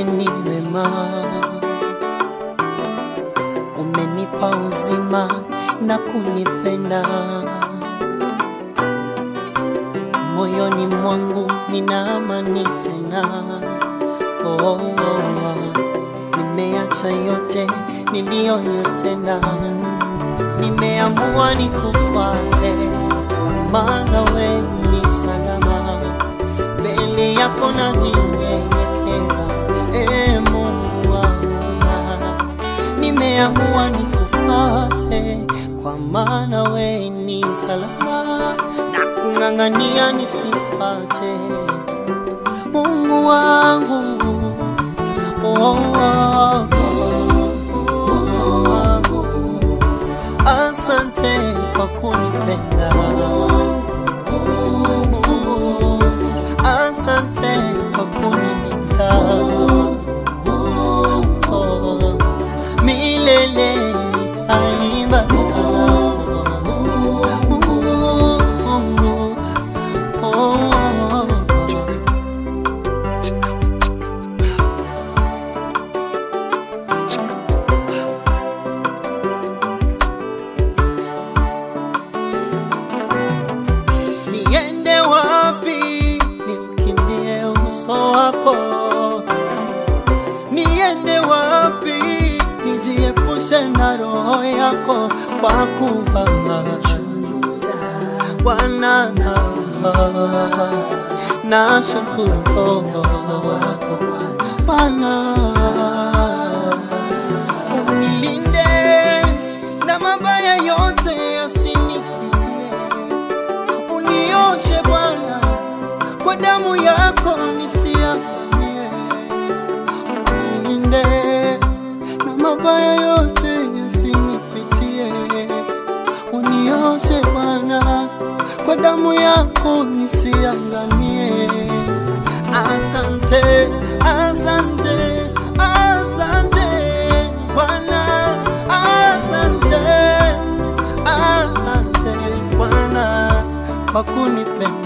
wewe ni wema, umenipa uzima na kunipenda. Moyoni mwangu nina amani tena. Oh, oh, oh. Nimeacha yote niliyoyatenda, nimeamua nikufuate, maana wewe ni salama mbele yako najinyenyekeza, e Mungu wangu, nimeamua nikufuate, kwa maana wewe ni salama na kung'ang'ania nisipate. Mungu wangu, oh, oh, oh, oh. Asante kwa kunipenda Mungu, asante kwa kunilinda Oh, milele nitaimba sifa zako Mungu, Mungu, oh, oh. Niende wapi niukimbie uso wako? Niende wapi nijiepushe na roho yako? Kwa kuwa Bwana na shukuru Bwana unilinde na mabaya yote yasinipitie unioshe Bwana kwa damu yako nisiangamie, unilinde na mabaya yote yasinipitie, unioshe Bwana kwa damu yako nisiangamie. Asante, asante, asante Bwana, asante, asante Bwana kwa kunipenda